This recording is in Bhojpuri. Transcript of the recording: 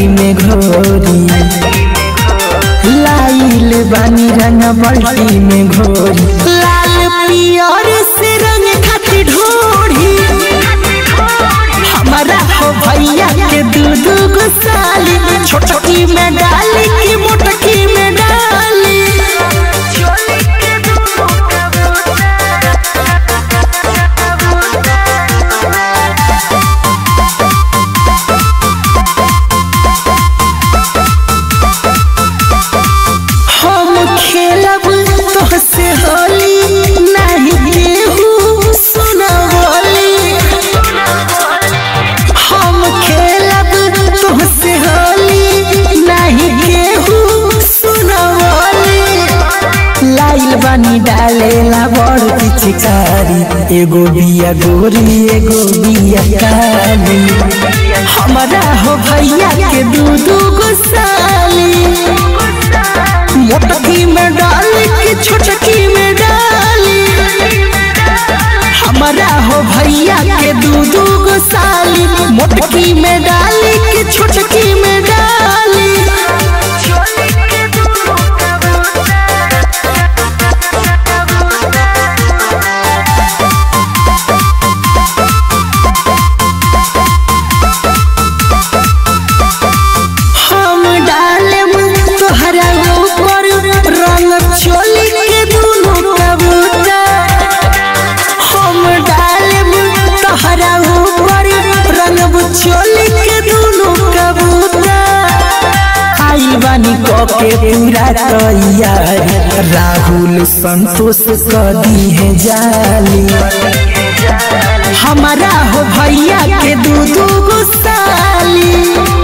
बाल्टी में घोरी लाइल बानी रंग बाल्टी में घोरी लाल पियर से रंग खाती ढोरी हमारा हो भैया के दू दू गो साली छोटकी में डाली की मोटकी में डाली हम खेलब तोहसे होली नहीं केहू सुनवली हम खेलब तोहसे होली नहीं केहू सुनवली लाइल बानी डालेला बड़ पिचकारी एगो बिया गोरी एगो बिया काली हमारा हो भैया के दू दू गो साली मोटकी में डाली की छोटकी में डाली हमारा हो भैया के दू दू गो साली मोटकी में डाली की छोटकी में डाली हम डालेम तोहरा ऊपर रंग चोली के दुनो कबूतर हम डालेम तोहरा ऊपर रंग चोली के दुनो कबूतर आइल बानी के पूरा तैयार राहुल संतोष कदी है जाली हमारा हो भैया के दू दू गो साली